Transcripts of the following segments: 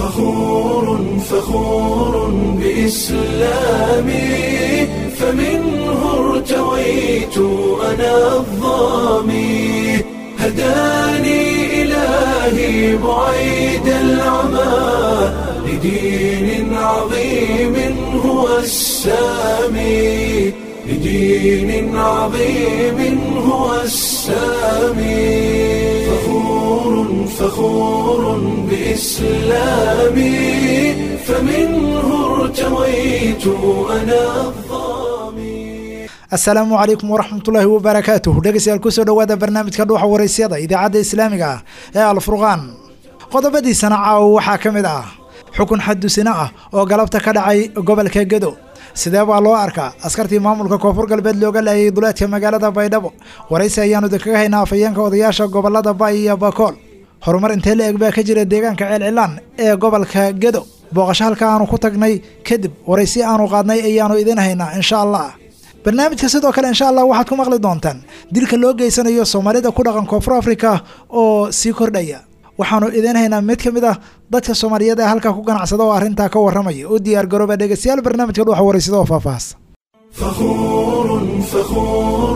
فخور فخور بإسلامي فمنه ارتويت أنا الظامي هداني إلهي بعيد العمى لدين عظيم هو السامي لدين عظيم هو السامي فخور فخور بإسلامي فمنه ارتويت أنا الظامي asalaamu calaykum waraxmatullaahi wabarakaatuh dhegeystayaal kusoo dhowaada barnaamijka dhuuxa waraysyada idaacadda islaamiga ah ee alfurqaan qodobadiisana caawa waxaa ka mid ah xukun xadusino ah oo galabta ka dhacay gobolka gedo sidee baa loo arkaa askartii maamulka koonfur galbeed looga laayay duleedka magaalada baydhabo waraysi ayaanu idinkaga haynaa afhayeenka odayaasha gobolada bay iyo bakool horumar intee la eg baa ka jira deegaanka ceelcilaan ee gobolka gedo booqasho halka aanu ku tagnay kadib waraysi aanu qaadnay ayaanu idin haynaa insha allah barnaamijka sidoo kale insha allah waxaad ku maqli doontaan dilka loo geysanayo soomaalida ku dhaqan koonfur africa oo sii kordhaya waxaanu idiin haynaa mid ka mid ah dadka soomaaliyeed ee halkaa ku ganacsada oo arrintaa ka warramaya u diyaar garooba dhegeystayaal barnaamijka dhuuxa waraysada oo faahfaahsan فخور فخور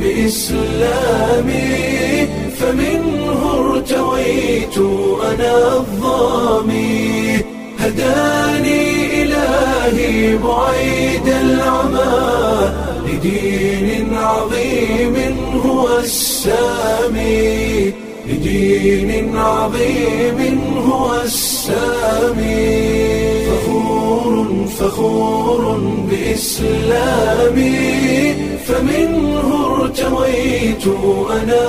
بإسلامي فمنه ارتويت أنا الظامي هداني إلهي بعيد العمى لدين عظيم هو السامي لدين عظيم هو السامي فخور فخور بإسلامي فمنه ارتويت أنا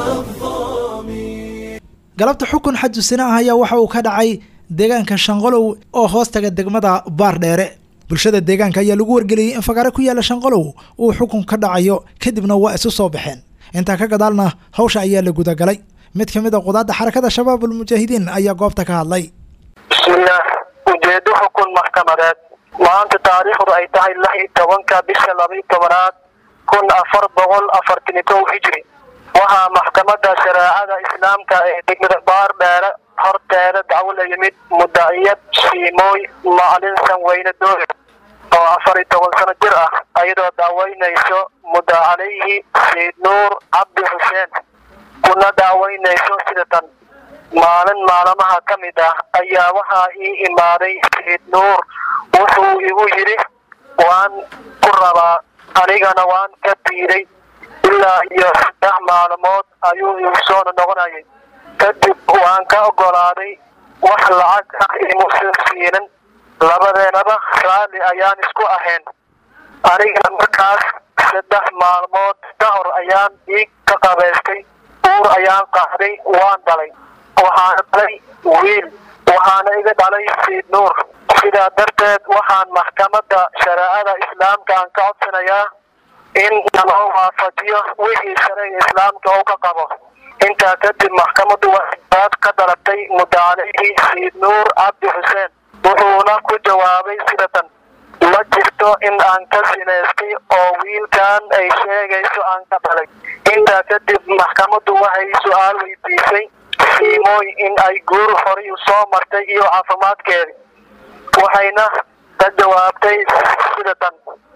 الظامي galabta xukun xadusina ah ayaa waxa uu ka dhacay deegaanka shanqolow oo hoostaga degmada baardheere bulshada deegaanka ayaa lagu wargeliyey in fagaare ku yaala shanqolow uu xukun ka dhacayo kadibna waa isu soo baxeen intaa ka gadaalna hawsha ayaa la gudagalay mid ka mid a qudaadda xarakada shabaab ulmujaahidiin ayaa goobta ka hadlay bismillaah ujeedo xukun maxkamadeed maanta taariikhdu ay tahay lix iyo tobanka bisha labaiyo tobanaad kun afar boqol afartan iyo kow hijri waxaa maxkamadda shareecada islaamka ee degmada baar dheere horteeda dacwo la yimid mudaciyad shiimooy macalin sanweyne doole oo afar iyo toban sano jir ah ayadoo daaweynayso mudda calayhi sayid nuur cabdi xuseen kuna daaweynayso sida tan maalin maalmaha ka mid ah ayaa waxaa ii imaaday sayid nuur wuxuu igu yidhi waan ku rabaa anigana waan ka diiday ilaa iyo saddex maalmood ayuu igu soo noqonayay kadib waan ka ogolaaday wax lacag ah imuusan siinin labadeenaba raalli ayaan isku ahayn anigana markaas saddex maalmood ka hor ayaan dhiig ka qabaystay uur ayaan qaaday waan dhalay waxaana dhalay wiil waxaana iga dhalay sayid nuur sidaa darteed waxaan maxkamadda shareecada islaamka aan ka codsanayaa in naloo waafajiyo wixii sharciga islaamka uu ka qabo intaa kadib maxkamaddu waxay baad ka dalabtay mudda calayhi sayid nuur cabdi xuseen wuxuuna ku jawaabay sida tan ma jirto in aan ka sinaystay oo wiilkan ay sheegayso aan ka dhalay intaa kadib maxkamaddu waxay su-aal weydiisay siimooy in ay guur horay soo martay iyo caafimaadkeedi waxayna ka jawaabtay sida tan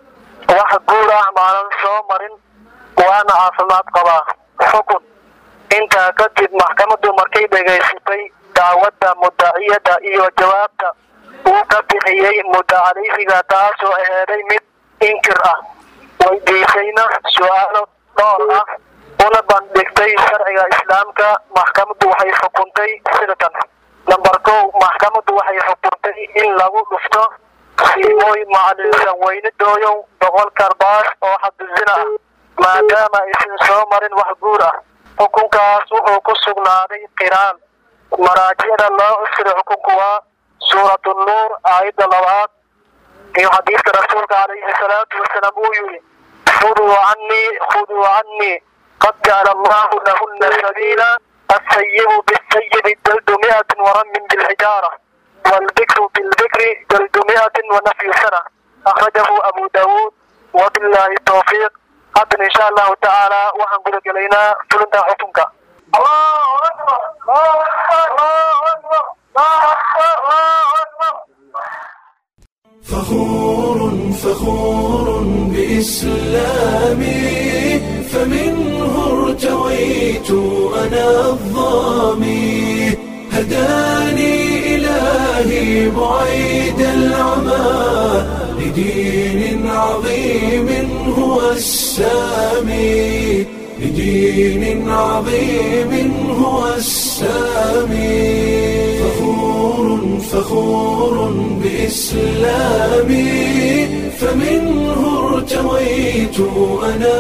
wax guur ah maanan soo marin waana caafimaad qabaa xukun intaa kadib maxkamaddu markay dhegaysatay dacwadda mudaciyadda iyo jawaabta uu ka bixiyey mudda calayhiga taasoo aheeday mid inkir ah weydiisayna su-aalo dhowr ah una bandhigtay sharciga islaamka maxkamaddu waxay xukuntay sida tan namber kow maxkamaddu waxay xukuntay in lagu dhufto siimooy macalin sanweyne dooyow boqol karbaas oo xadusina ah maadaama aysan soo marin wax guur ah xukunkaas wuxuu ku sugnaaday qiraal maraajicda loo cusray xukunku waa suuratu nuur aayadda labaad iyo xadiiska rasuulka calayhi salaatu wasalaam uu yidhi khuduu canii khuduu canii qad jacala allahu lahuna sabiila asayibu bisayibi jaldu miatin waramin bilxijaara waalbikru bilbikri jaldu miatin wanafyu sana akhrajahu abu daawuud wabilaahi towfiiq haddana insha allahu tacaala waxaan guda gelaynaa fulinta xukunka allahu akbar allahu akbar allahu akbar allahu akbar فخور فخور بإسلامي فمنه ارتويت أنا الظامي هداني إلهي بعيد العمى لدين عظيم هو السامي لدين عظيم هو السامي فخور فخور بإسلامي فمنه ارتويت أنا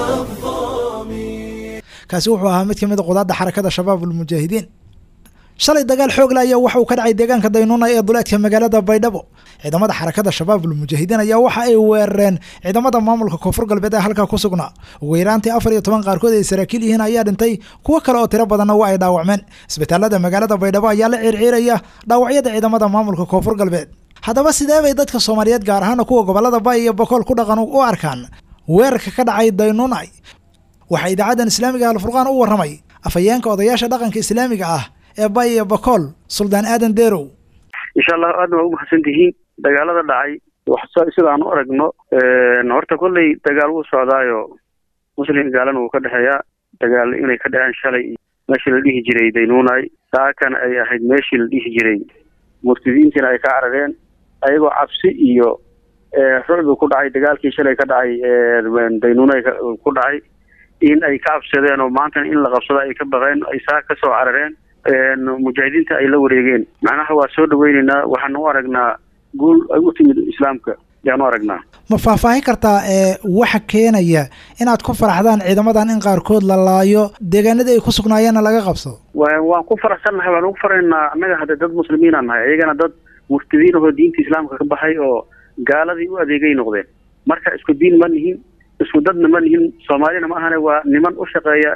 الظامي kaasi wuxuu ahaa mid ka mid a qudaadda xarakada shabaab ulmujaahidiin shalay dagaal xoogla ayaa waxa uu ka dhacay deegaanka daynuuna ee duleedka magaalada baydhabo ciidamada xarakada shabaab ulmujaahidiin ayaa waxa ay weerareen ciidamada maamulka koonfur galbeed ee halkaa ku sugnaa ugu yaraantii afar iyo toban qaarkood ay saraakiil yihiin ayaa dhintay kuwo kale oo tiro badanna waa ay dhaawacmeen isbitaalada magaalada baydhabo ayaa la ciirciiraya dhaawacyada ciidamada maamulka koonfur galbeed haddaba sidee bay dadka soomaaliyeed gaar ahaana kuwa gobolada bay iyo bokool ku dhaqan u arkaan weerarka ka dhacay daynuunay waxaa idaacaddan islaamiga alfurqaan u warramay afhayeenka odayaasha dhaqanka islaamiga ah ee bay iyo bakool suldaan aadan deerow insha allah aadna waa ugu mahadsan tihiin dagaalada dhacay wax sidaan u aragno horta kolley dagaal wuu socdaayo muslim gaalana wuu ka dhexeeyaa dagaal inay ka dhaceen shalay meeshii la dhihi jiray daynuunay saakana ay ahayd meeshii la dhihi jiray murtidiintiina ay ka carareen ayagoo cabsi iyo rucbi ku dhacay dagaalkii shalay ka dhacay daynuunay ku dhacay in ay ka cabsadeen oo maantana in la qabsado ay ka baqeen ay saa ka soo carareen mujaahidiinta ay la wareegeen macnaha waa soo dhaweyneynaa waxaan u aragnaa guul ay u timid islaamka yaan u aragnaa ma faahfaahin kartaa ee waxa keenaya inaad ku faraxdaan ciidamadan in qaarkood la laayo deegaanadii ay ku sugnaayeenna laga qabsado wa waan ku faraxsannahay waan ugu faraynaa annaga hadda dad muslimiinaan nahay iyagana dad murtadiin ahoo diinta islaamka ka baxay oo gaaladii u adeegay noqdeen marka isku diin ma nihin isku dadna ma nihin soomaalina ma ahane waa niman u shaqeeya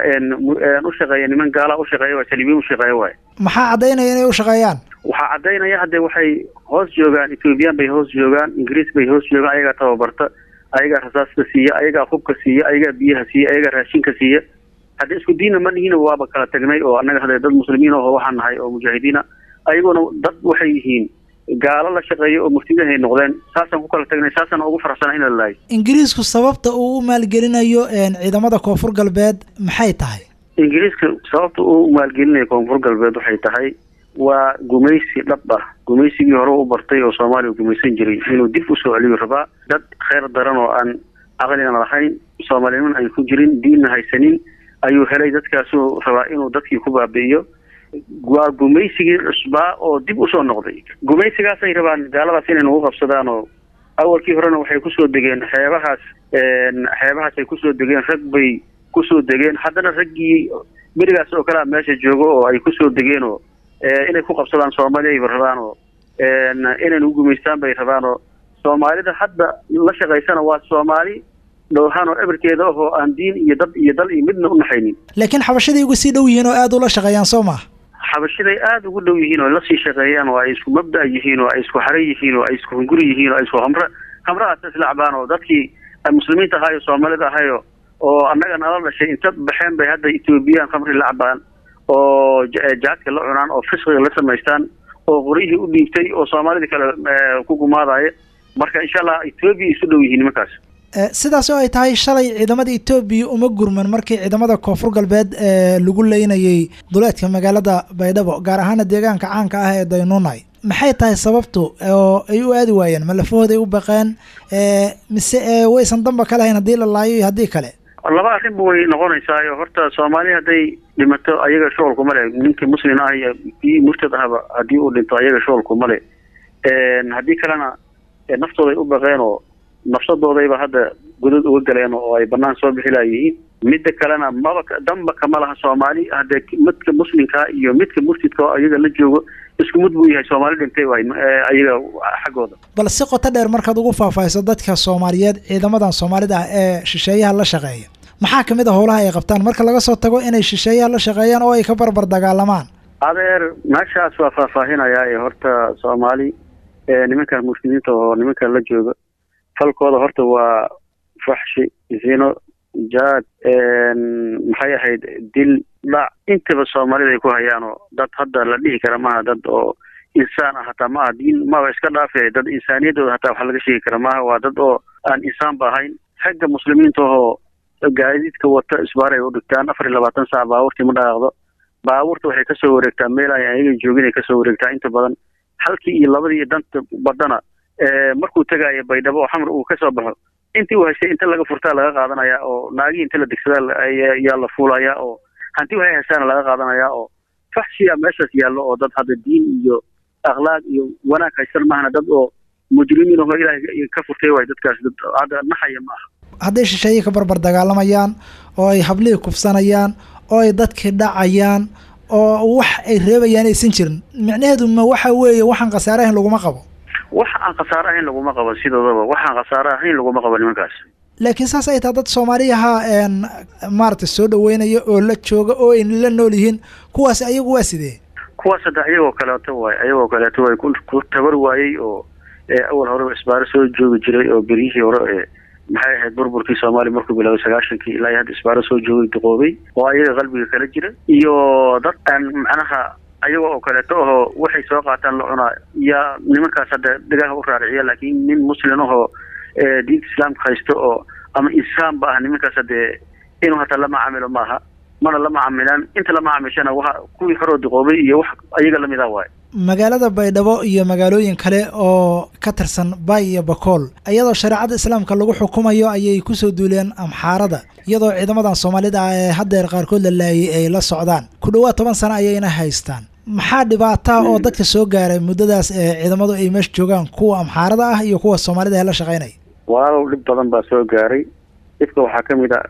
u shaqeeya niman gaala u shaqeeya waa talibiin u shaqeeya waay maxaa caddaynaya inay u shaqeeyaan waxaa caddaynaya hadde waxay hoos joogaan ethoobiyan bay hoos joogaan ingiriis bay hoos joogaan ayagaa tababarta ayagaa rasaaska siiya ayagaa hubka siiya ayagaa biyaha siiya ayagaa raashinka siiya hadde isku diinna ma nihin waaba kala tagnay oo annaga hadde dad muslimiin aho waxaan nahay oo mujaahidiina ayaguna dad waxay yihiin gaalo la shaqeeya oo murtidahay noqdeen saasaan ku kala tagnay saasaan ugu faraxsana in la laayo ingiriisku sababta uu u maalgelinayo ciidamada koonfur galbeed maxay tahay ingiriiska sababta uu u maalgelinayo koonfur galbeed waxay tahay waa gumaysi dhab ah gumaysigii hore u bartay oo soomaaliya gumaysan jiray inuu dib usoo celiyo rabaa dad kheyr daran oo aan caqlina lahayn soomaaliniman ay ku jirin diinna haysanin ayuu helay dadkaasuu rabaa inuu dadkii ku baabi'iyo waa gumaysigii cusbaa oo dib usoo noqday gumaysigaasay rabaan gaaladaas inay nagu qabsadaan oo awalkii horena waxay kusoo degeen xeebahaas xeebahaas ay kusoo degeen rag bay kusoo degeen haddana raggii berigaas oo kalea meesha joogo oo ay kusoo degeen oo inay ku qabsadaan soomaaliya ayba rabaan oo inay nagu gumaystaan bay rabaan oo soomaalida hadda la shaqaysana waa soomaali dhowhaan oo eberkeeda ahoo aan diin iyo dad iyo dal iyo midna u naxaynin laakiin xabashaday uga sii dhow yihiin oo aada ula shaqeeyaan soo maa xabashiday aada ugu dhow yihiin oo lasii shaqeeyaan oo ay isku mabda' yihiin oo ay isku xare yihiin oo ay isku hunguri yihiin oo ay isku hamre hamrahaas islacbaan oo dadkii muslimiinta ahaayo soomaalida ahayo oo annaga nala dhashay inta baxeen bay hadda ethoobiyan khamri la cabaan oo jaadka la cunaan oo fisqiga la samaystaan oo qoryihii u dhiibtay oo soomaalidii kale ku gumaadaya marka insha allah ethoobiya isu dhow yihiin nimankaas sidaas oo ay tahay shalay ciidamada etoobiya uma gurman markii ciidamada koonfur galbeed lagu leynayay duleedka magaalada baydhabo gaar ahaana deegaanka caanka ah ee daynuunay maxay tahay sababtu oo ay u aadi waayeen ma lafahooday u baqeen mise waysan damba ka lahayn haddii la laayo iyo haddii kale laba arrinba way noqonaysaayo horta soomaali hadday dhimato ayaga shoolku male ninkii muslim ah iyo kii murtad ahba haddii uu dhinto ayaga shoolku male haddii kalena naftooday u baqeen oo nafsadoodayba hadda godad uga galeen oo ay banaan soo bixi laayihiin midda kalena maba damba kama laha soomaali hadee midka muslimkaa iyo midka murtidka oo ayaga la joogo isku mid buu yahay soomaali dhintay waay ayaga xaggooda bal si qoto dheer markaad ugu faahfaahiso dadka soomaaliyeed ciidamadan soomaalida ah ee shisheeyaha la shaqeeya maxaa kamid a howlaha ay qabtaan marka laga soo tago inay shisheeyaha la shaqeeyaan oo ay ka barbar dagaalamaan adeer meeshaas waa faahfaahinayaa ee horta soomaali nimanka muslimiinta oo nimanka la jooga falkooda horta waa faxshi zino jaad maxay ahayd dil dhac intaba soomaalida ay ku hayaan oo dad hadda la dhihi kara maaha dad oo insaan ah hataa maaha diin maba iska dhaafe dad insaaniyadooda hataa wax laga sheegi kara maaha waa dad oo aan insaanba ahayn xagga muslimiinta oo gaadiidka wata isbaaray u dhigtaan afar iyo labaatan saac baabuurtii ma dhaqaaqdo baabuurta waxay kasoo wareegtaa meel ay ayaga joogin ay kasoo wareegtaa inta badan halkii iyo labadii iyo danta badana markuu tegaayo baydhabo oo xamar uu kasoo baxo intii uu haystay inta laga furtaa laga qaadanaya oo naagii inta la degsadaa yaa la fuulaya oo hanti waxay haystaana laga qaadanaya oo faxshiya meeshaas yaallo oo dad hadda diin iyo akhlaaq iyo wanaag haysan maahana dad oo mujrimiin oo ilaahay ka furtay waay dadkaas dad hadda naxaya ma aha hadday shisheeye ka barbar dagaalamayaan oo ay hablihii kufsanayaan oo ay dadkii dhacayaan oo wax ay reebayaan aysan jirin micnaheedu ma waxa weeye waxaan khasaare ahayn laguma qabo wax aan khasaare ahayn laguma qabo sidoodaba waxaan khasaare ahayn laguma qabo nimankaas laakiin saas ay tahay dad soomaaliyaha maaragtay soo dhaweynaya oo la jooga oo ay la nool yihiin kuwaas ayagu waa sidee kuwaas hadda ayagoo kaleeto waay ayagoo kaleeto way ku tabar waayey oo awal horeba isbaaro soo joogi jiray oo beryihii hore ee maxay ahayd burburkii soomaaliya markuu bilaabay sagaashankii ilaa hadda isbaaro soo joogay duqoobay oo ayaga qalbiga kala jira iyo dad aan macnaha ayaga oo kaleeto ahoo waxay soo qaataan la cunaa yaa nimankaas hadda dhagaha u raariciya laakiin nin muslim ahoo diinta islaamka haysto oo ama insaanba ah nimankaas hadee inuu hataa lama camilo maaha mana lama camilaan inta lama camishana waa kuwii horoo duqoobay iyo wax ayaga lamid ah waay magaalada baydhabo iyo magaalooyin kale oo ka tirsan baay iyo bakool iyadoo shareecada islaamka lagu xukumayo ayay kusoo duuleen amxaarada iyadoo ciidamadan soomaalida ah ee haddeer qaarkood la laayay ay la socdaan ku dhowaad toban sano ayayna haystaan maxaa dhibaataa oo dadka soo gaaray muddadaas ee ciidamadu ay meesha joogaan kuwa amxaarada ah iyo kuwa soomaalida ee la shaqaynaya walaalow dhib badan baa soo gaaray dhibka waxaa ka mid a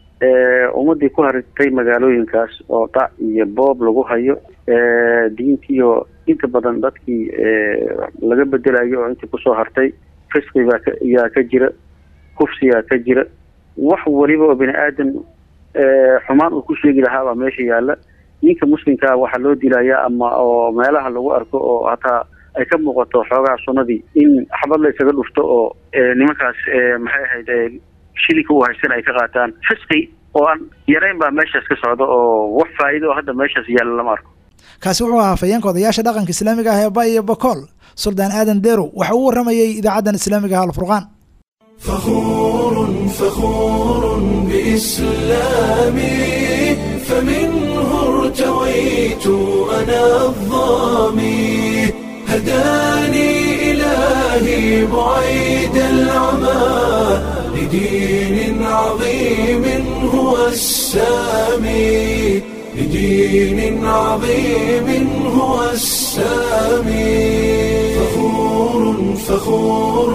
ummadii ku haritay magaalooyinkaas oo dhac iyo boob lagu hayo diintiioo inta badan dadkii laga bedelayo oo intii kusoo hartay fisqibaa yaa ka jira kufsiyaa ka jira wax waliba oo bini aadan xumaan uu ku sheegi lahaabaa meesha yaalla ninka muslimkaa waxaa loo dilayaa ama oo meelaha lagu arko oo hataa ay ka muuqato xoogaha sunnadii in xabad la isaga dhufto oo nimankaas maxay ahayd shilinka uu haysan ay ka qaataan fisqi oo aan yarayn baa meeshaas ka socda oo wax faa'iido oo hadda meeshaas yaalla lama arko kaasi wuxuu ahaa afayeenka odayaasha dhaqanka islaamiga ah ee bay iyo bakool suldaan aadan deerow waxa uu warramayey idaacaddan islaamiga ah alfurqaan فخور فخور بإسلامي فمنه ارتويت أنا الظامي هداني إلهي بعيد العمى لدين عظيم هو السامي لدين عظيم هو السامي فخور فخور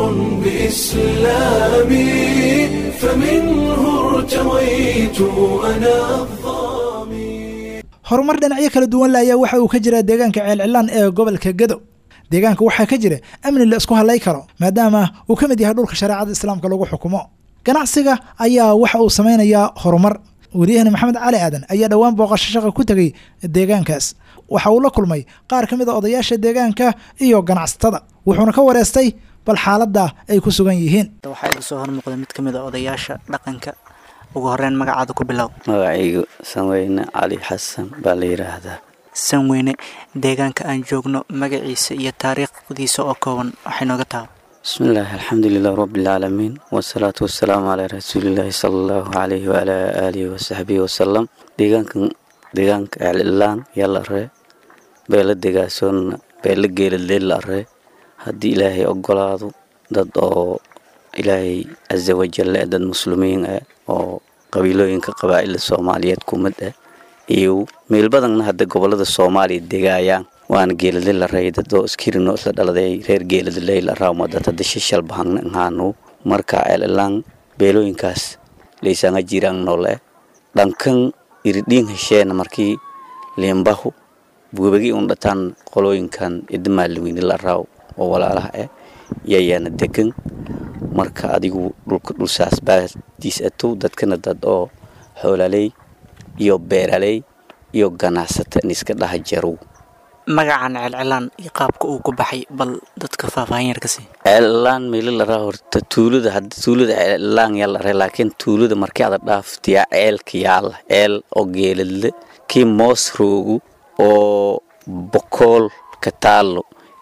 بإسلامي فمنه ارتويت أنا الظامي horumar dhinacyo kala duwan la ayaa waxa uu ka jiraa deegaanka ceelcilaan ee gobolka gedo deegaanka waxaa ka jira amni la isku hadlay karo maadaama uu ka mid yahay dhulka shareecada islaamka lagu xukumo ganacsiga ayaa waxa uu samaynayaa horumar wariyahani maxamed cali aadan ayaa dhowaan booqasho shaqa ku tegay deegaankaas waxa uu la kulmay qaar ka mid a odayaasha deegaanka iyo ganacsatada wuxuuna ka wareystay bal xaaladda ay ku sugan yihiin waxaa iga soo hormuuqda mid ka mid a odayaasha dhaqanka ugu horeyn magacaada ku bilow magacaygu sanweyne cali xasan baa la yidhaahdaa sanweyne deegaanka aan joogno magaciisa iyo taariikhdiisa oo kooban waxay nooga tahay bismillaahi alxamdulilah rabbilcaalamiin wasalaatu wasalaamu calaa rasuulillaahi sala allahu calayhi waalaa aalihi wasaxbihi wasalam deegaankan deegaanka ceelilaan yala ree beela degaasoonna beela geeladleel la ree haddii ilaahay ogolaado dad oo ilaahay casa wajal eh dad muslimiin ah oo qabiilooyinka qabaa'ila soomaaliyeed kumid ah iyo meel badanna hadda gobolada soomaaliya degaayaan waana geeladle la ray dad oo iskirino isla dhaladay reer geeladley la raawma dad hadda shishal bahangna ngaanu marka ceelilaan beelooyinkaas laysanga jiraan noole dhankan iridhiin hesheena markii liimbahu buubagi un dhataan qolooyinkan idamaalaweyne la raaw oo walaalaha ah yayaana degan marka adigu dhulka dhulsaas baadiis atow dadkana dad oo xoolaaley iyo beeraley iyo ganacsata in iska dhaha jarow magacan celcelaan iyo qaabka uu ku baxay bal dadka faahfaahin yar ka sii ceelaan meelo laraa horta tuulada hadda tuulada ceelaan yaa la ray laakiin tuulada markii ada dhaaftiyaa ceelka yaala ceel oo geeladle kii moos roogu oo bokool ka taalo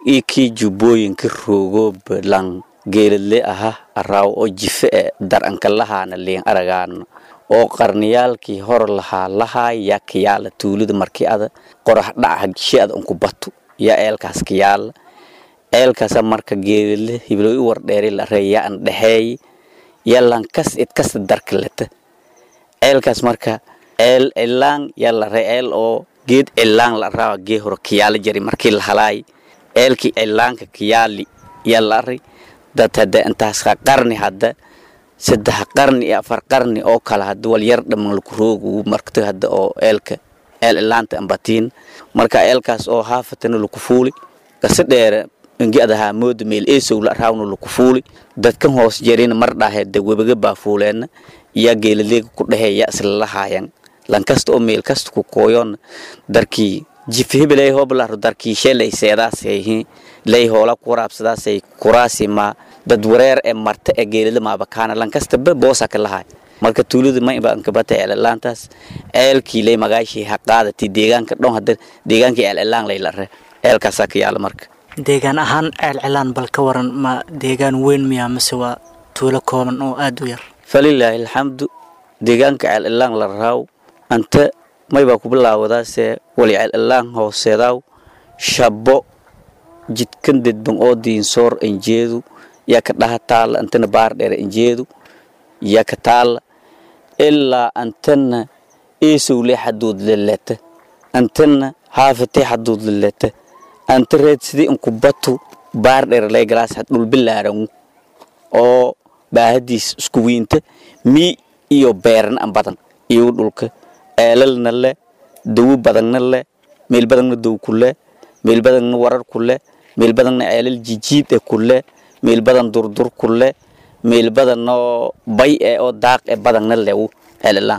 ii kii jubbooyinka roogooba lan geeladle aha araaw oo jife e daranka lahaana liin aragaana oo qarniyaalkii hor lahaa lahaa yaa kayaala tuulida markii ada qorax dhaca shi ada unku batu yaa eelkaas kayaala eelkaasa marka geeladle hiblooy u wardheeri la ree yaa an dhexeey yaa lankas idkasta darka leta eelkaas marka eel cilaan yaa la ree eel oo geed cilaan la raawa gee hore kayaala jari markii la halaay eelkii cilaanka kayaali yaa la ari dad hadda intaas qarni hadda saddex qarni iyo afar qarni oo kale hadda wal yar dhaman laku roogu markto hadda oo eelka eel cilaanta ambatiin marka eelkaas oo haafatana laku fuuli gase dheere ingi adahaa mooda meel eesow la raawna laku fuuli dadkan hoos jarina mar dhaahedda webaga baa fuuleenna yaa geelaleega ku dhahee yaa isla lahaayan lankasta oo meel kasta ku kooyoon darkii jifhibeley hoblaro darkii shelay seedaasayhi lay hoola ku waraabsadaasay kuraasima dad wareer ee marta ee geelada maabakaana lankastaba boosaka lahaay marka tuulada maybaankabata eelelaantaas eelkii lay magaashii ha qaadati deegaanka dhon hadda deegaankii eelelaan lay lare eelkaasaa ka yaala marka deegaan ahaan ceelcilaan bal ka waran ma deegaan weyn miyaa mase waa tuulo kooban oo aada u yar falilaahi alxamdu deegaanka ceelilaan la raaw anta maybaa ku bilaawadaase wali ceelilaan hooseedaaw shabbo jidkan dedban oo diinsoor enjeedu yaa ka dhaha taalla antana baar dheer enjeedu yaa ka taalla ilaa antana eesowle xaduud leleta antana haafate xaduud leleta anta reed sidii inku batu baar dheer lay galaas had dhul bilaarangu oo baahadiis isku wiinta mii iyo beerna an badan iyo dhulka eelalna le dawo badanna le meel badanna dow ku le meel badanna warar ku le meel badanna ceelal jijiid e ku le meel badan durdur ku le meel badanoo bay e oo daaq e badanna lewu ceelilaan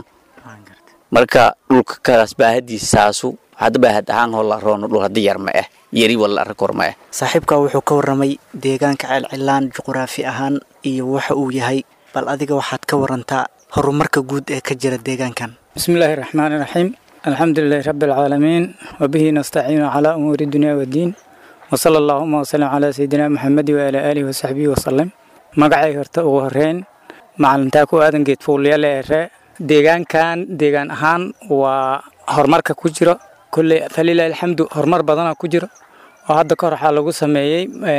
marka dhulka kaas baahadiis saasu hadda baahad ahaan hola roono dhul hadda yar ma ah yari wala arkor ma ah saaxiibka wuxuu ka warramay deegaanka ceelcilaan juquraafi ahaan iyo waxa uu yahay bal adiga waxaad ka warantaa horumarka guud ee ka jira deegaankan بسم الله الرحمن الرحيم الحمد لله رب العالمين وبه نستعين على أمور الدنيا والدين وصلى اللهم وسلم على سيدنا محمد وعلى آله وصحبه وسلم magacay horta ugu horeyn macalintaa ku aadan geed fuulyale ere deegaankan deegaan ahaan waa horumarka ku jiro kulley falilahi alxamdu horumar badana ku jiro oo hadda kahor waxaa lagu sameeyey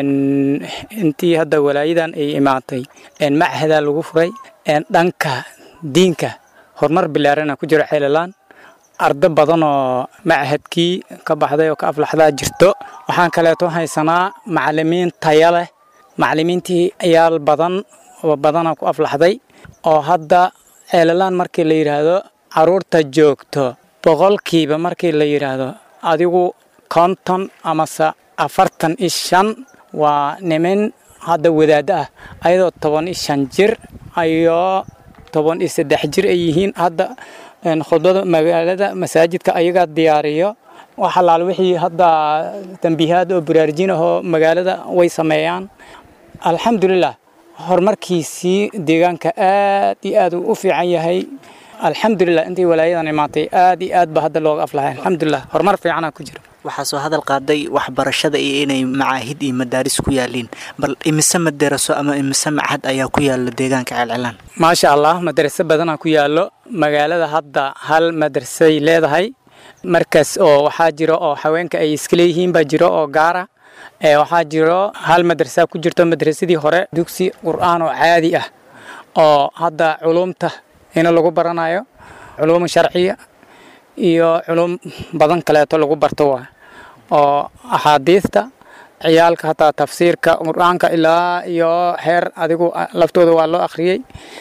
intii hadda walaayadan ay imaatay machadaa lagu furay dhanka diinka horumar bilaarana ku jiro ceelalaan ardo badan oo machadkii ka baxday oo ka aflaxdaa jirto waxaan kaleeto haysanaa macalimiin taya leh macalimiintii ayaal badan oo badana ku aflaxday oo hadda ceelalaan markii la yidhaahdo caruurta joogto boqolkiiba markii la yidhaahdo adigu konton amase afartan iyo shan waa niman hadda wadaaddo ah ayadoo toban iyo shan jir iyo toban iyo saddex jir ay yihiin hadda khudbada magaalada masaajidka ayagaa diyaariyo wax alaal wixii hadda tambiihaad oo baraarjin ahoo magaalada way sameeyaan alxamdulilah horumarkiisii deegaanka aad iyo aad uu u fiican yahay alxamdulilah intii walaayadan imaatay aad iyo aad ba hadda looga aflahay alxamdulilah horumar fiicana ku jira waxaa soo hadal qaaday waxbarashada iyo inay macaahid iyo madaaris ku yaaliin bal imise madaraso ama imise machad ayaa ku yaala deegaanka ceelcilaan maasha allah madraso badanaa ku yaallo magaalada hadda hal madrasay leedahay markaas oo waxaa jiro oo haweenka ay iska leeyihiin baa jiro oo gaara waxaa jiro hal madrasa ku jirto madrasadii hore dugsi qur'aan oo caadi ah oo hadda culumta ina lagu baranayo culuum sharciya iyo culum badan kaleeto lagu barto waa oo axaadiista ciyaalka hataa tafsiirka qur-aanka ilaa iyo heer adigu laftooda waa loo akhriyey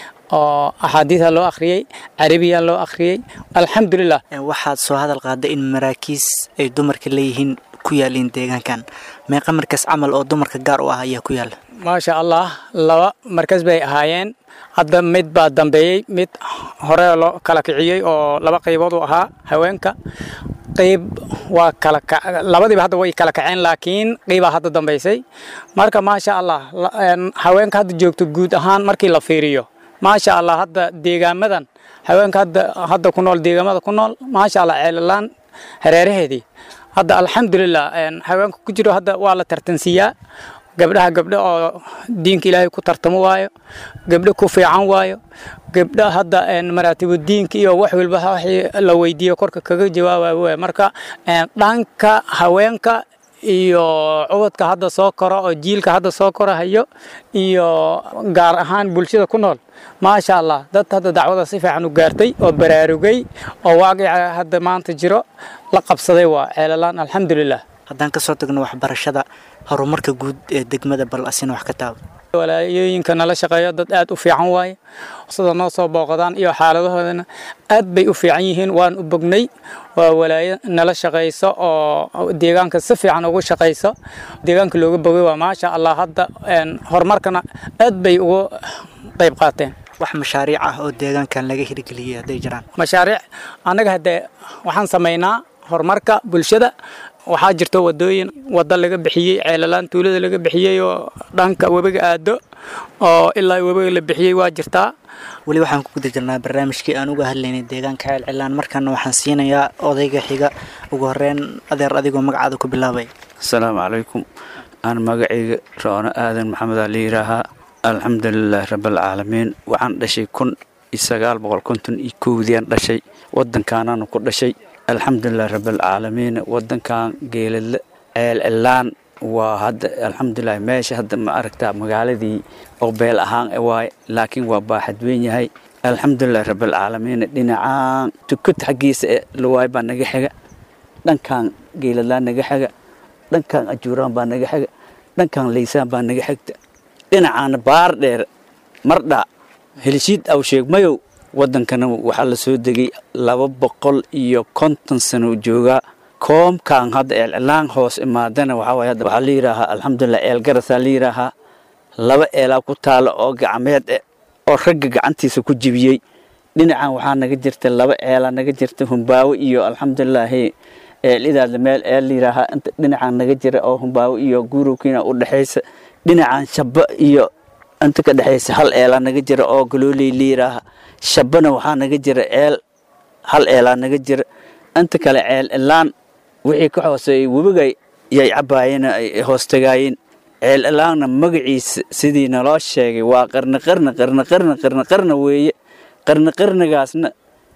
oo axaadiisa loo akhriyey carabiya loo akhriyey alxamdulilah waxaad soo hadal qaaday in maraakiis ay dumarka leeyihiin ku yaaliin deegaankan meeqa markaas camal oo dumarka gaar u ah ayaa ku yaala maasha allah laba markas bay ahaayeen hadda mid baa dambeeyey mid hore loo kala kiciyey oo laba qaybood u ahaa haweenka qayb waa kala labadiiba hadda way kala kaceen laakiin qaybaa hadda dambaysay marka maasha allah haweenka hadda joogto guud ahaan markii la fiiriyo maasha allah hadda deegaamadan haweenka hadda hadda ku nool deegaamada ku nool maasha allah ceelalaan hareeraheedii hadda alxamdulilah haweenka ku jiro hadda waa la tartansiiyaa gabdhaha gabdho oo diinka ilaahay ku tartamo waayo gabdho ku fiican waayo gabdha hadda maraatibu diinka iyo wax walba wixii la weydiiyo korka kaga jawaabayo waay marka dhanka haweenka iyo cubadka hadda soo koro oo jiilka hadda soo korahayo iyo gaar ahaan bulshada ku nool maasha allah dad hadda dacwada si fiican u gaartay oo baraarugay oo waaqica hadda maanta jiro la qabsaday waa ceelalaan alxamdulilah haddaan ka soo tagno waxbarashada horumarka guud ee degmada bal asina wax ka taaba walaayooyinka nala shaqeeyo dad aad u fiican waaye sida noo soo booqdaan iyo xaaladahoodana aad bay u fiican yihiin waan u bognay waa walaayo nala shaqayso oo deegaanka si fiican ugu shaqayso deegaanka looga bogay waa maasha allah hadda horumarkana aad bay ugu qayb qaateen wax mashaariic ah oo deegaankan laga hirgeliyay hadday jiraan mashaariic annaga haddee waxaan samaynaa horumarka bulshada waxaa jirta wadooyin wada laga bixiyey ceelalaan tuulada laga bixiyey oo dhanka webiga aado oo ilaa webiga la bixiyey waa jirtaa weli waxaan ku guda jirnaa barnaamijkii aan uga hadlaynay deegaanka ceelcilaan markaana waxaan siinayaa odayga xiga ugu horeyn adeer adigoo magacaada ku bilaabay asalaamu calaykum aan magacayga roono aadan maxamedaa la yidhaahaa alxamdulilaahi rabaalcaalamiin waxaan dhashay kun iyo sagaal boqol konton iyo kowdiaan dhashay wadankaanaanu ku dhashay alxamdulilah rabaalcaalamiin wadankan geeladle ceelcilaan waa hadda alxamdulilah meesha hadda ma aragtaa magaaladii oo beel ahaan waaye laakiin waa baaxad weyn yahay alxamdulilah rabaalcaalamiin dhinacaan tukad xaggiisa e lawaay baa naga xiga dhankan geeladlaan naga xiga dhankan ajuuraan baa naga xiga dhankan laysaan baa naga xigta dhinacaana baar dheer mardha helshiid aw sheegmayow wadankana waxaa la soo degay laba boqol iyo konton sano joogaa koomkan hadda eelcilaan hoos imaadana waxaa waay hadda waxaa la yidhaahaa alxamdulilah eel garasaa la yidhaahaa laba eelaa ku taalo oo gacmeed eh oo ragga gacantiisa ku jibiyey dhinacan waxaa naga jirta laba eelaa naga jirta humbaawo iyo alxamdulilaahi eelidaadla meel eel la yidhaahaa inta dhinacan naga jira oo humbaawo iyo guurowkiina u dhexaysa dhinacan shaba iyo inta ka dhexaysa hal eelaa naga jira oo galooley la yidhaaha shabana waxaa naga jira eel hal eelaa naga jira inta kale ceel ilaan wixii ka hooseeyey webiga yay cabbaayeen ay hoostagaayeen ceel ilaanna magaciisa sidii naloo sheegay waa qarni qarni qarni qarni qarni qarni weeye qarni qarnigaasna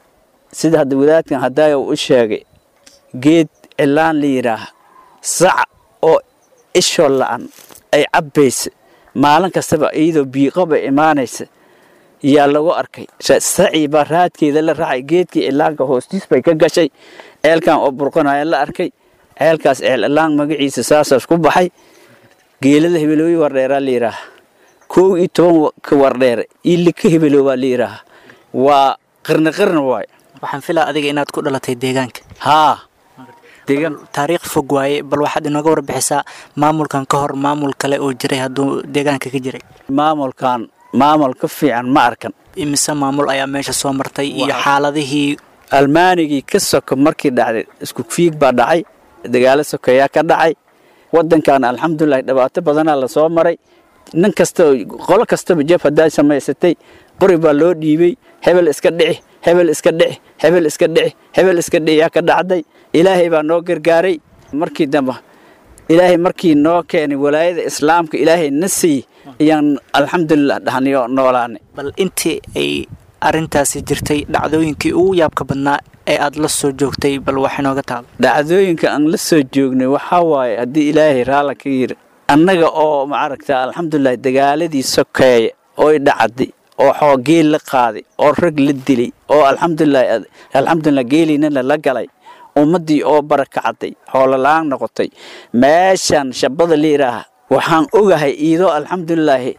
sida hadda wadaadkan haddaaya u sheegay geed cilaan la yidhaaha sac oo ishoo la'an ay cabbaysa maalin kastaba iyadoo biiqoba imaanaysa yaa lagu arkay sacii baa raadkeeda la raacay geedkii cilaanka hoostiis bay ka gashay ceelkan oo burqanaya la arkay ceelkaas ceel cilaan magaciisa saasaas ku baxay geelada hebelooyi wardheeraa la yidhaaha kow iyo toban ka wardheere iyo lika hebeloobaa la yidhaaha waa qarni qarni waay waxaan filaa adiga inaad ku dhalatay deegaanka haa deegaan taariikh fog waaye bal waxaad inooga warbixisaa maamulkan ka hor maamul kale oo jiray hadduu deegaanka ka jiray maamulkan maamul ka fiican ma arkan imise maamul ayaa meesha soo martay iyo xaaladihii almaanigii ka soko markii dhacday isku fiig baa dhacay dagaalo sokeeyaa ka dhacay wadankan alxamdulilah dhibaato badanaa lasoo maray nin kasta qolo kastaba jef haddaa samaysatay qori baa loo dhiibay hebel iska dhici hebel iska dhici hebel iska dhici hebel iska dhiciyaa ka dhacday ilaahay baa noo gargaaray markii dambe ilaahay markii noo keenay walaayada islaamka ilaahay na siiy ayaan alxamdulilah dhahniyo noolaanay bal intii ay arintaasi jirtay dhacdooyinkii ugu yaabka badnaa ee aad la soo joogtay bal wax inooga taalo dhacdooyinka aan la soo joognay waxaa waaye haddii ilaahay raalla ka yiri annaga oo maaragta alxamdulilah dagaaladii sokeeye ooy dhacday oo xoogeel la qaaday oo rag la dilay oo alxamdulilah alxamdulilah geeliina la galay ummaddii oo barakacday xoolola-aan noqotay meeshan shabada la yidhaaha waxaan ogahay iidoo alxamdulilaahi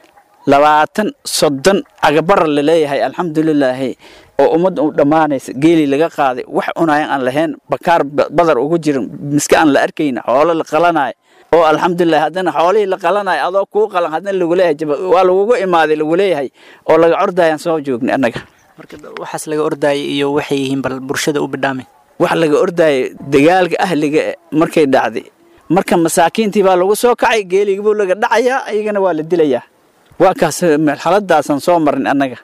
labaatan soddon cagabara la leeyahay alxamdulilaahi oo ummadda u dhammaanaysa geeli laga qaaday wax cunayan aan lahayn bakaar badar ugu jirin miska aan la arkayna xoolo la qalanayo oo alxamdulilah haddana xoolihii la qalanayo adoo kuu qalan haddana lagu leeyahay waa lagugu imaaday lagu leeyahay oo laga ordayaan soo joognay annaga marka waxaas laga ordayay iyo waxay yihiin bal bulshada u bidhaamay wax laga ordayay dagaalka ahliga markay dhacday marka masaakiintii baa lagu soo kacay geeligibuu laga dhacayaa iyagana waa la dilayaa waa kaas marxaladaasaan soo marin annaga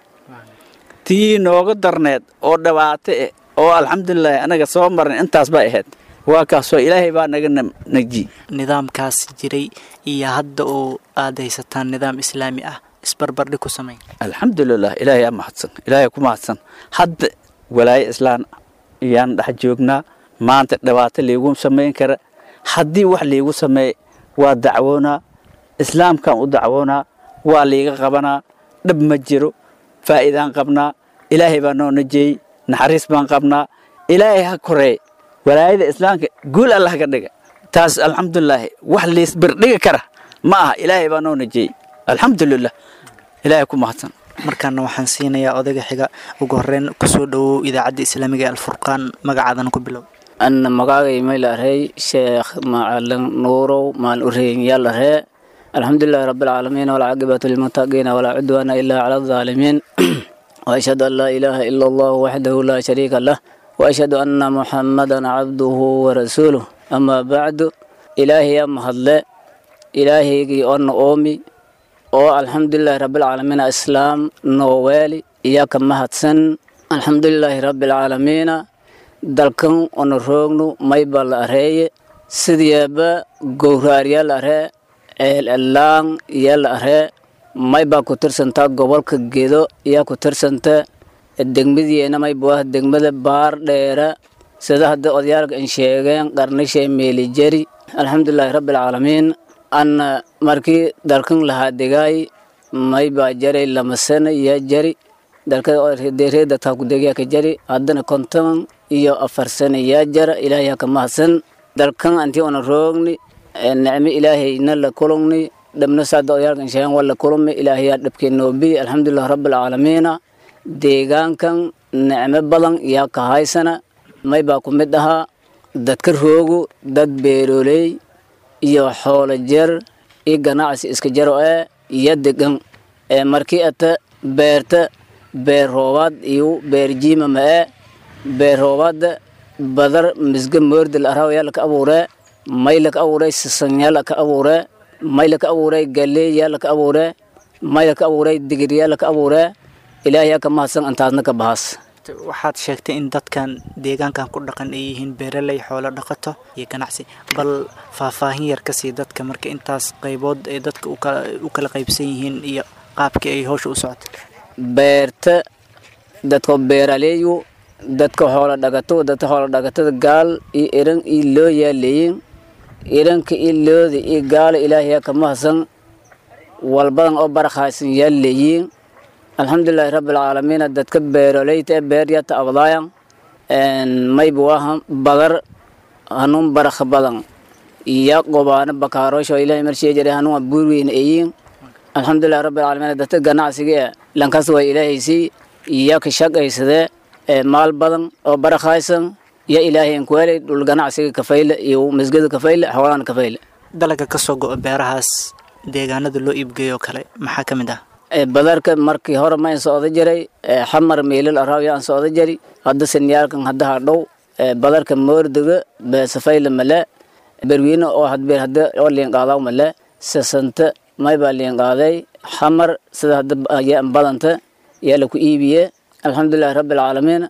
tii nooga darneed oo dhibaato eh oo alxamdulilahi annaga soo marin intaas bay ahayd waa kaasoo ilaahay baa naga naji nidaamkaas jiray iyo hadda oo aad haysataan nidaam islaami ah isbarbardhig ku samey alxamdulilah ilaahay aa mahadsan ilaahay ku mahadsan hadda walaayo islaan ayaan dhex joognaa maanta dhibaato liigu samayn kara haddii wax liigu sameey waa dacwoonaa islaamkaan u dacwoonaa waa liiga qabanaa dhab ma jiro faa'iidaan qabnaa ilaahay baa noo najeeyey naxariis baan qabnaa ilaahay ha koreey walaayada islaamka guul allah ka dhiga taas alxamdulilaahi wax liisbirdhigi kara ma aha ilaahay baa noo najeeyey alxamdulilah ilaahay ku mahadsan markaana waxaan siinayaa odayga xiga ugu horeyn kusoo dhowow idaacadda islaamiga ee alfurqaan magacaadana ku bilow anna magaagay may larey sheekh macalin nuurow maal ureyn yaa laree alxamdulilahi rabbilcaalamiin walcaaqibatu lilmuttaqiina walaa cudwaana ilaa cala alظaalimiin وأشهد أن لا إله إلا الله وحده لا شريك له وأشهد أن محمدا عبده ورسوله أما بعد إلهي يا مهدل إلهي أن أومي oo alxamdulilaahi rabbilcaalamiina islaam nooweeli iyaa ka mahadsan alxamdulilaahi rabbilcaalamiina dalkan ona roognu mayba la areeye sidiyaaba gowraaryaa la aree ceelelaan yaa la aree maybaa ku tirsantaa gobolka gedo iyaa ku tirsanta degmadiyeena mayba ah degmada baar dheera sida hadda odayaalka in sheegeen qarnishay meelijeri alxamdulilaahi rabbilcaalamiin anna markii dalkan lahaa degaay may baa jaray lama sano iyo jari dalkareeda taa ku degyaa ka jari haddana konton iyo afar sano yaa jara ilaahay ka mahadsan dalkan antii ona roogni nicmo ilaahayna la kulungni dhabna saada odayaalkan sheegan waa la kulumi ilaahayaa dhabkee noobi alxamdulilah rabbilcaalamiina deegaankan nicmo badan yaa ka haysana may baa ku mid ahaa dadka roogu dad beerooley iyo xoolo jer iyo ganacsi iska jaro ee iyo degan ee markii ata beerta beer roobaad iyo beer jiima ma ee beer roobaadda badar misga moordi la araw yaa laka abuuree may laka abuuray sisan yaa laka abuuree may laka abuuray galeey yaa laka abuuree may laka abuuray digir yaa laka abuuree ilaahay yaa ka mahadsan antaasna ka bahas waxaad sheegtay in dadkan deegaankan ku dhaqan ay yihiin beeraley xoolo dhaqato iyo ganacsi bal faahfaahin yar ka sii dadka marka intaas qaybood ay dadka u kala qaybsan yihiin iyo qaabkii ay hawsha u socotay beerta dadka beeraleeyu dadka xoolo dhagato dadka xoolo dhagatada gaal iyo iran iyo loo yaaleeyin iranka iyo looda iyo gaala ilaahay yaa ka mahadsan walbadan oo barakhaysan yaaleeyiin alxamdulilaahi rabbilcaalamiina dadka beeroleyta ee beeryata abdaayan mayba waaha badar hanuun barakha badan iya qobaano bakaarosho ilahay marshee jare hanuun buurweyna eyiin alxamdulilahi rabbilcaalamiina dadka ganacsiga ee lankaas waa ilaahaysii iya ka shaqaysadee ee maal badan oo barakhaysan ya ilaahay ankuwaaley dhul ganacsiga kafayle iyo masgada kafayle xoolahana kafayle dalaga ka soo go-o beerahaas deegaanada loo iibgeeyo kale maxaa ka mid ah badarka markii hore ma in socdo jiray xamar meelal araawiya aan socdo jari hadda sinyaalkan hadda hadhow badarka moordiga beesafayle male berwiine oo hadbeer hadda oo liinqaadaw male sasanta may baa liinqaaday xamar sida hadda ayaa badanta yaa laku iibiye alxamdulilahi rabbilcaalamiin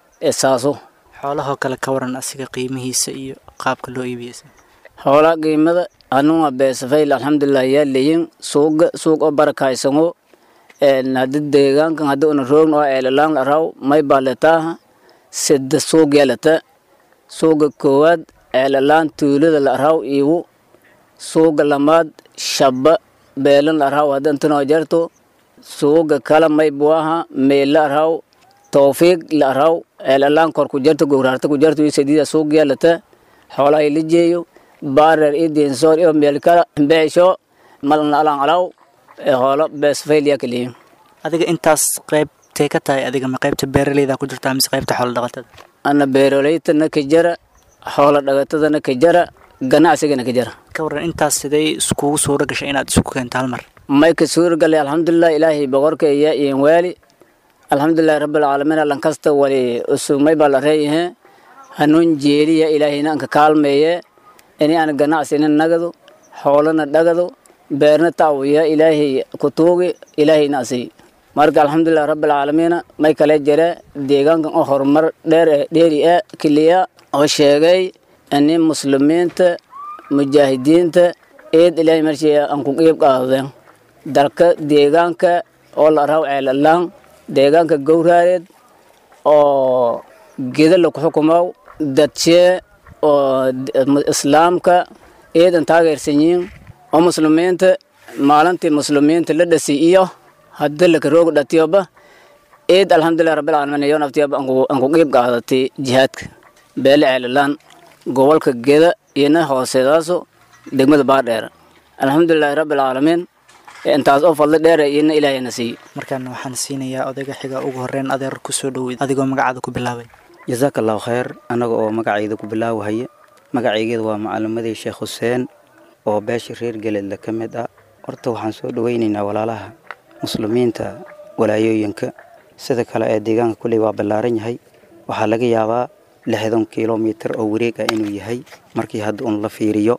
saaso xoolahoo kale ka waran asiga qiimihiisa iyo qaabka loo iibiyeysa xoolaa qiimada anuga beesafayl alxamdulilah yaa leeyin suuga suuq oo barakaysango haddi deegaankan haddi una roogn oo eelalaan la raw may baa letaaha sida suuq yaa leta suuga koowaad eelalaan tuulada la raw iigu suuga lamaad shaba beelan la raw hadda intanoo jarto suuga kala may buaha meel la raw tawfiiq la raw eelalaan kor ku jarto gowraarta ku jarto iyo sadiida suuq yaa leta xoolaha la jeeyo baarer iyo diinsoor iyo meel kala beesho malna alaan alaw hoolo beesfayliya kaliyin adiga intaas qaybtay ka tahay adiga ma qaybta beeraleyda ku jirtaa mise qaybta xoolo dhaqatada ana beeroleytana ka jara xoolo dhaqatadana ka jara ganacsigana ka jara ka waran intaas siday iskugu suura gashay inaad isku keento hal mar may ka suura galay alxamdulilah ilaahay boqorka iyo iin waali alxamdulilahi rabbilcaalamiin allan kasta wali usumay baa la reeyahe hanuun jeeliya ilaahayna anka kaalmeeye ini aan ganacsina nagado xoolana dhagado beerna taawiya ilaahay kutuugi ilaahayna asiy marka alxamdulilah rabbilcaalamiina may kale jire deegaankan oo horumar dheer dheeri e kiliya oo sheegay ani muslimiinta mujaahidiinta eed ilaahay marshii aan ku qiib qaadeen dalka deegaanka oo la raw ceelalaan deegaanka gowraareed oo geda laku xukumow dadshee oo islaamka eedan taageersan yihiin oo muslimiinta maalintii muslimiinta la dhasi iyo hadda laka roog dhatiyoba eed alxamdulilah rabbilcaalamiin iyo naftiyoba aan ku qiib qaadatay jihaadka beele ceelalaan gobolka geda iyona hooseedaaso degmada baadheer alxamdulilaahi rabbilcaalamiin intaas oo fadli dheer iyona ilaahayna siiyo markaana waxaan siinayaa odayga xiga ugu horeyn adeer kusoo dhoweyd adigoo magacaada ku bilaabay jasaaka allahu khayr annaga oo magacayda ku bilaawahaya magacaygeeda waa macalimadii sheekh xuseen oo beesha reer geleedla ka mid ah horta waxaan soo dhoweynaynaa walaalaha muslimiinta walaayooyinka sida kale ee deegaanka kulley waa ballaaran yahay waxaa laga yaabaa lixdan kilomitir oo wareeg ah inuu yahay markii hadda uun la fiiriyo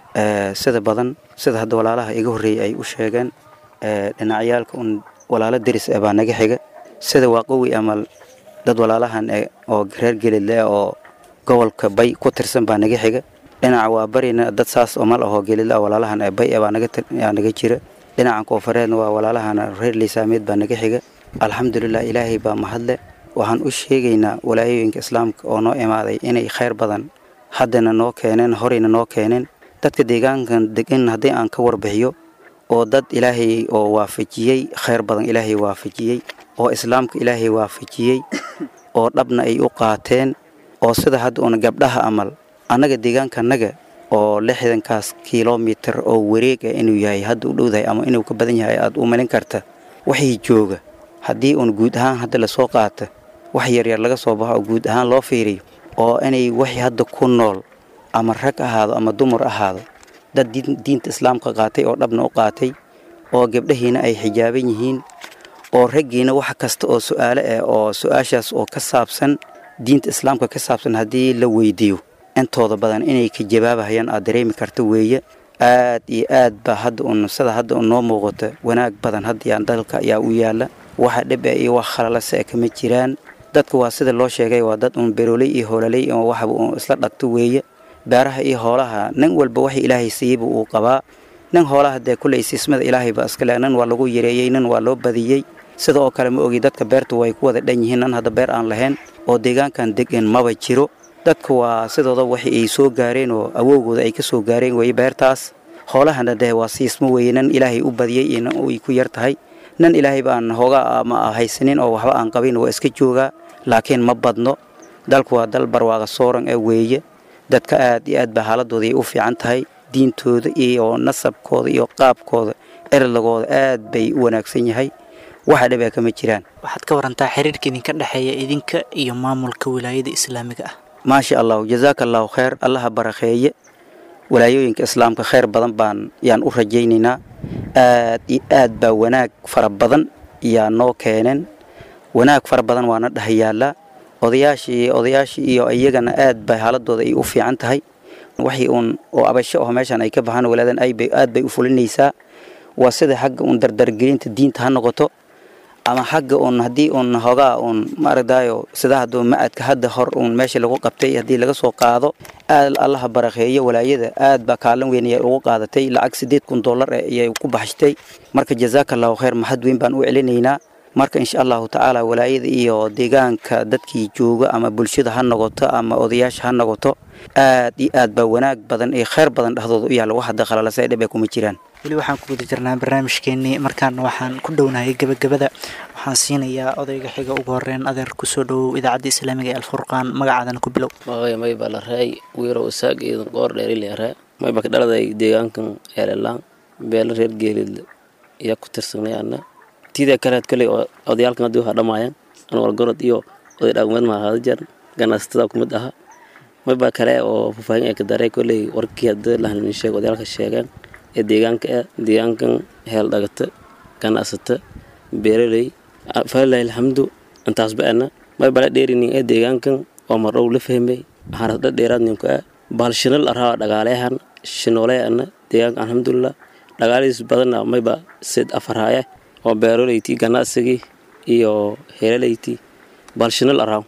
sida badan sida hadda walaalaha iga horreeyay ay u sheegeen dhinacyaalka un walaalo deris ah baa naga xiga sida waaqowi amal dad walaalahan oo reer gelidle oo gobolka bay ku tirsan baa naga xiga dhinaca waa barina dad saas oo mal ahoo gelidle walaalahan ee bay baa naga jira dhinacan koofureedna waa walaalahan reer liisaameed baa naga xiga alxamdulilah ilaahay baa mahadle waxaan u sheegaynaa walaayooyinka islaamka oo noo imaaday inay khayr badan haddana noo keeneen horeyna noo keeneen dadka deegaankan degan haddii aan ka warbixiyo oo dad ilaahay oo waafajiyey khayr badan ilaahay waafajiyey oo islaamka ilaahay waafajiyey oo dhabna ay u qaateen oo sida hadda una gabdhaha amal annaga deegaankanaga oo lixdankaas kilomitir oo wareeg ah inuu yahay hadda u dhowdahay ama inuu ka badan yahay aad u malin karta waxay jooga haddii uun guud ahaan hadda lasoo qaata wax yaryar laga soo baxo oo guud ahaan loo fiiriyo oo inay waxay hadda ku nool ama rag ahaado ama dumar ahaado dad diinta islaamka qaatay oo dhabna u qaatay oo gabdhahiina ay xijaaban yihiin oo raggiina wax kasta oo su'aale ah oo su-aashaas oo ka saabsan diinta islaamka ka saabsan haddii la weydiiyo intooda badan inay ka jawaabahayaan aad dareemi karta weeye aad iyo aad baa hadda un sida hadda un noo muuqata wanaag badan haddayaan dalka ayaa u yaalla waxa dhib ah iyo wax khalalase ah kama jiraan dadka waa sida loo sheegay waa dad un berooley iyo hoolaley oo waxba un isla dhagto weeye beeraha iyo hoolaha nin walba waxa ilaahay siiyeyba uu qabaa nin hoolaha dee kulley siismada ilaahay ba iskale nin waa lagu yareeyey nin waa loo badiyey sida oo kale ma ogi dadka beertu way ku wada dhan yihiin nin hadda beer aan lahayn oo deegaankan degan maba jiro dadka waa sidooda waxa ay soo gaareen oo awowgooda ay ka soo gaareen weye beertaas hoolahana dee waa siismo weeye nin ilaahay u badiyey iyo nin ay ku yar tahay nin ilaahay baan hoogaa ama haysanin oo waxba aan qabin waa iska joogaa laakiin ma badno dalku waa dal barwaaqa sooran ee weeye dadka aad iyo aad baa xaaladooda ay u fiican tahay diintooda iyo nasabkooda iyo qaabkooda erlagooda aad bay u wanaagsan yahay waxa dhibaa kama jiraan waxaad ka warantaa xiriirka idinka dhexeeya idinka iyo maamulka wilaayada islaamiga ah maasha allahu jazaaka allahu khayr allaha barakeeye walaayooyinka islaamka khayr badan baan yaan u rajaynaynaa aad iyo aad baa wanaag fara badan yaa noo keeneen wanaag fara badan waana dhahayaallaa odayaashii odayaashii iyo iyagana aad bay xaaladooda ay u fiican tahay waxii uun oo abasho oo meeshan ay ka baxaan walaadan aad bay u fulinaysaa waa sida xagga uun dardargelinta diinta ha noqoto ama xagga uun haddii uun hogaa uun maaragtaayo sida hadduu macadka hadda hor uun meesha lagu qabtay haddii laga soo qaado aad allaha barakeeyo walaayada aad baa kaalin weyn ayay ugu qaadatay lacag siddeed kun dollar eh ayay ku baxshtay marka jazaaka allahu khayr mahad weyn baan u celinaynaa marka insha allahu tacaala walaayada iyo deegaanka dadkii jooga ama bulshada ha noqoto ama odayaasha ha noqoto aad iyo aad baa wanaag badan iyo khayr badan dhexdooda u yaalla wax hadda khalalasa dhib ay kuma jiraan weli waxaan ku guda jirnaa barnaamijkeenii markaana waxaan ku dhownahay gebagabada waxaan siinayaa odayga xiga ugu horeyn adeer kusoo dhowow idaacadda islaamiga ee alfurqaan magacaadana ku bilow magaya mayba la raay wiirow isaag iidan qoor dheerileeree mayba ka dhaladay deegaankan eelelaan beela reer geelid iyo ku tirsanay ana tiida kaleed koley odayaalkan haddii waxaa dhammaayaan anwar gorod iyo oday dhaqmeed maa hada jeer ganacsatada ku mid aha mayba kale oo faahfaahin ay ka daray koley warkii haddii lahanin sheeg odayaalka sheegeen ee deegaanka ah deegaankan heel dhagata ganacsata beeraley falilahi alxamdu intaasba ana may bala dheerinin ee deegaankan oo mardhow la fahmay harasdha dheeraadninku ah bahal shinal araa dhagaaleyahan shinooley ana deegaanka alxamdulilah dhagaalihiis badanna mayba sid afarhaaya oo beeraleyti ganacsigii iyo heelaleyti bahal shinal araaw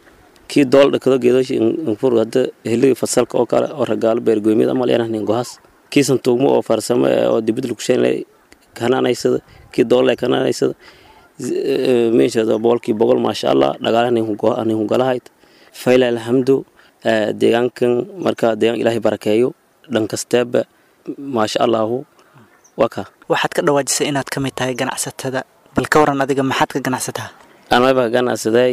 kii dool dhakado geedoshi infur hadda hiligi fasalka oo kale oo ragaalo beergoymiyad amal yanahnin gohas kii santuugmo oo farsamo oo dibid lugsheynle kanaanaysada kii doolle kanaanaysada meesha boqolkii boqol maasha allah dhagaalahanin hungalahayd fayla alxamdu deegaankan marka deegaan ilaahay barakeeyo dhan kasteeba maasha allahu waa kaa waxaad ka dhawaajisay inaad ka mid tahay ganacsatada bal ka waran adiga maxaad ka ganacsataa anaba ganacsaday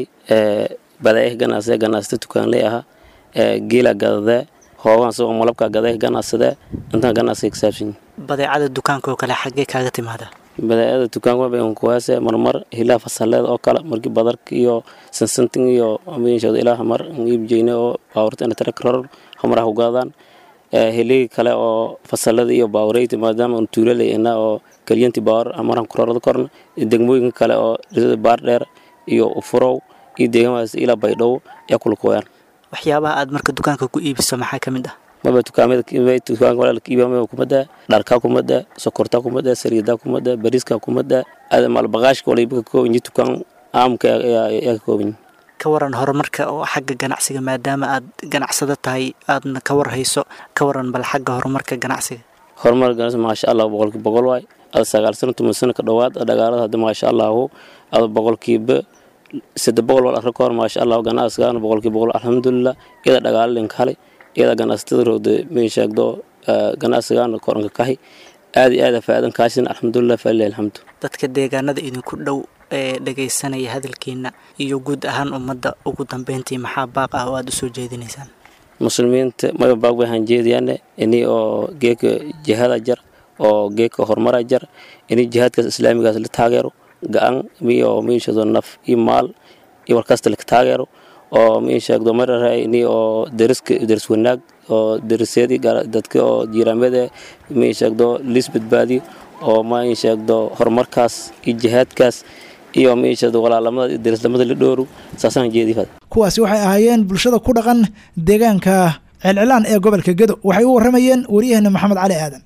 badeeh ganacsade ganacsata tukaanley aha geela gadadee hooban soo malabka gadeeh ganacsadee intaan ganacsiga kasaabsan badeecada dukaanka oo kale xaggee kaaga timaada badeecada dukaanka baan kuwaase marmar hilaa fasaleed oo kale markii badarka iyo sansantin iyo meeshooda ilaa mar iibjeyne oo baawurta ina tara karar hamaraha ugaadaan hiligi kale oo fasalada iyo baawureyta maadaama un tuulaleyna oo kalyanti baawar amaran kurarada korna degmooyinka kale oo baar dheer iyo ufurow iyo deegaamaas ilaa baydhabo ayaa kula kuwayaan waxyaabaha aad marka dukaanka ku iibiso maxaa ka mid ah maba dukaamada dukaanka walaalka iibamaba kumada dharkaa kumada sokortaa kumada saliidaa kumada bariiskaa kumada maalbaqaashka waliba ka kooban yihi dukaan caamka ayaa ka kooban yihi ka waran horumarka oo xagga ganacsiga maadaama aad ganacsado tahay aadna ka warhayso ka waran bal xagga horumarka ganacsiga horumar ganacsi maasha allah boqolkiiba boqol waay ada sagaal sano toban sano ka dhowaad dhagaalada hadda maasha allahu ada boqolkiiba saddex boqol wal arka kahor maasha allah ganacsigaana boqolkiiba boqol alxamdulilah iyada dhagaalo linka halay iyada ganacsatada roogda may sheegdo ganacsigaana koranka kahi aad iyo aada faa'iidan kaashin alxamdulilah falilah alxamdu dadka deegaanada idinku dhow ee dhagaysanaya hadalkiina iyo guud ahaan ummadda ugu dambeyntii maxaa baaq ah oo aada u soo jeedinaysaan muslimiinta maya baaq bay hanjeediyaane ini oo geeka jihada jar oo geeka horumara jar ini jihaadkaas islaamigaas la taageero ga-an miyo miishado naf iyo maal iyo warkasta la taageero oo miisheegdo marara ini oo deriska deris wanaag oo derisyadii dadka oo jiiraamada miisheegdo liis badbaadiyo oo miisheegdo horumarkaas iyo jihaadkaas iyo miisheegdo walaalamada iyo derislamada la dhooru saasaan jeedifad kuwaasi waxay ahaayeen bulshada ku dhaqan deegaanka celcilaan ee gobolka gedo waxay u warramayeen waryaheena maxamed cali aadan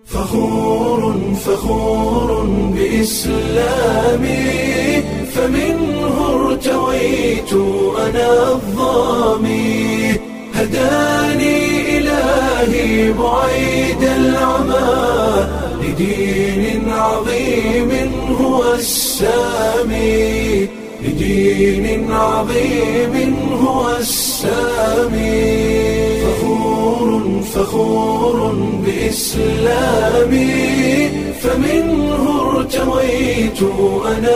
فخور فخور بإسلامي فمنه ارتويت أنا الظامي هداني إلهي بعيد العمى لدين عظيم هو السامي لدين عظيم هو السامي فخور فخور بإسلامي فمنه ارتويت أنا